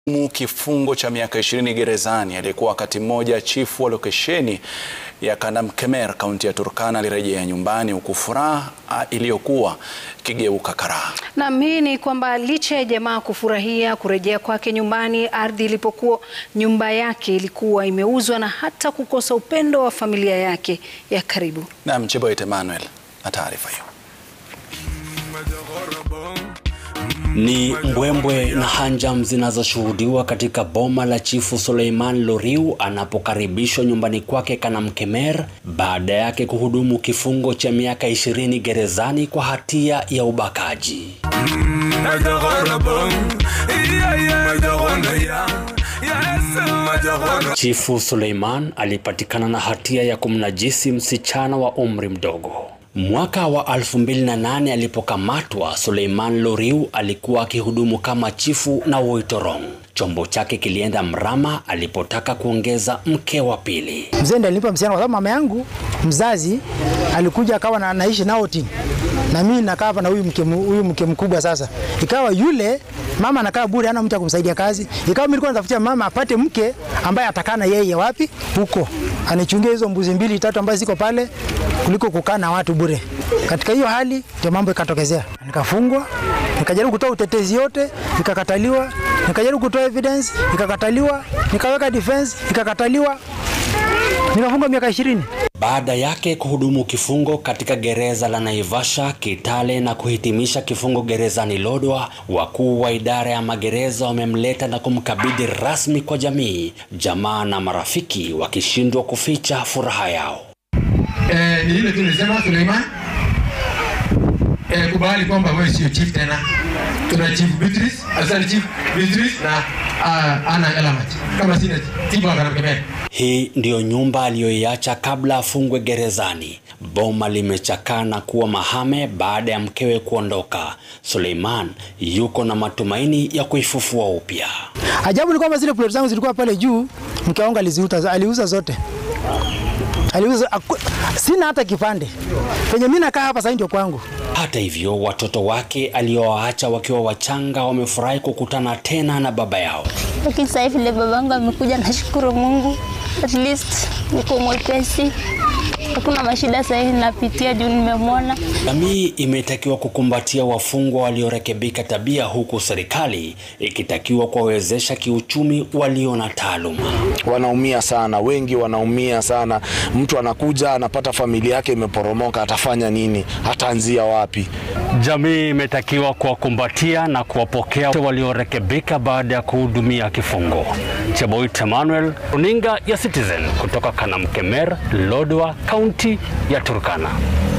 mu kifungo cha miaka 20 gerezani. Aliyekuwa wakati mmoja chifu wa lokesheni ya Kanamkemer kaunti ya Turkana alirejea nyumbani huku furaha iliyokuwa ikigeuka karaha. Naam, hii ni kwamba licha ya jamaa kufurahia kurejea kwake nyumbani, ardhi ilipokuwa nyumba yake ilikuwa imeuzwa na hata kukosa upendo wa familia yake ya karibu. Naam, Cheboit Emmanuel na taarifa hiyo. Ni mbwembwe na hanjam zinazoshuhudiwa katika boma la chifu Suleiman Loriu anapokaribishwa nyumbani kwake Kanamkemer baada yake kuhudumu kifungo cha miaka 20 gerezani kwa hatia ya ubakaji. Chifu Suleiman alipatikana na hatia ya kumnajisi msichana wa umri mdogo. Mwaka wa 2008 alipokamatwa, Suleiman Loriu alikuwa akihudumu kama chifu na Woitorong. Chombo chake kilienda mrama alipotaka kuongeza mke wa pili. Mzee ndiye alinipa msichana kwa sababu mama yangu mzazi alikuja akawa na anaishi Naoti na mimi nakaa hapa na huyu mke huyu mke mkubwa. Sasa ikawa yule mama anakaa bure, hana mtu akumsaidia kazi. Ikawa mimi nilikuwa natafutia mama apate mke ambaye atakaa na yeye wapi huko, anichungie hizo mbuzi mbili tatu ambazo ziko pale, kuliko kukaa na watu bure. Katika hiyo hali ndio mambo ikatokezea, nikafungwa, nikajaribu kutoa utetezi yote, nikakataliwa, nikajaribu kutoa evidence, ikakataliwa, nikaweka defense, ikakataliwa, nikafungwa miaka ishirini. Baada yake kuhudumu kifungo katika gereza la Naivasha, Kitale na kuhitimisha kifungo gerezani Lodwar, wakuu wa idara ya magereza wamemleta na kumkabidhi rasmi kwa jamii, jamaa na marafiki wakishindwa kuficha furaha yao. Eh, ni ile tu nilisema Suleiman, eh, kubali kwamba wewe sio chief tena. Tuna chief Beatrice, asante chief Beatrice na uh, Ana Elamat. Kama sina tiba Kanamkemer. Hii ndiyo nyumba aliyoiacha kabla afungwe gerezani. Boma limechakaa na kuwa mahame baada ya mkewe kuondoka. Suleiman yuko na matumaini ya kuifufua upya. Ajabu ni kwamba zile plot zangu zilikuwa pale juu, mke wangu aliziuza, aliuza zote aliuza, aku, sina hata kipande penye mimi nakaa hapa sasa ndio kwangu. Hata hivyo, watoto wake aliowaacha wakiwa wachanga wamefurahi kukutana tena na baba yao. Lakini sasa vile babangu amekuja, nashukuru Mungu, at least niko mwepesi, hakuna mashida sasa hivi napitia juu nimemwona. Jamii imetakiwa kukumbatia wafungwa waliorekebika tabia, huku serikali ikitakiwa kuwawezesha kiuchumi walio na taaluma. Wanaumia sana, wengi wanaumia sana. Mtu anakuja anapata familia yake imeporomoka, atafanya nini? Ataanzia wapi? Jamii imetakiwa kuwakumbatia na kuwapokea waliorekebika baada ya kuhudumia kifungo. Cheboit Emmanuel, runinga ya Citizen kutoka Kanamkemer, Lodwar, kaunti ya Turkana.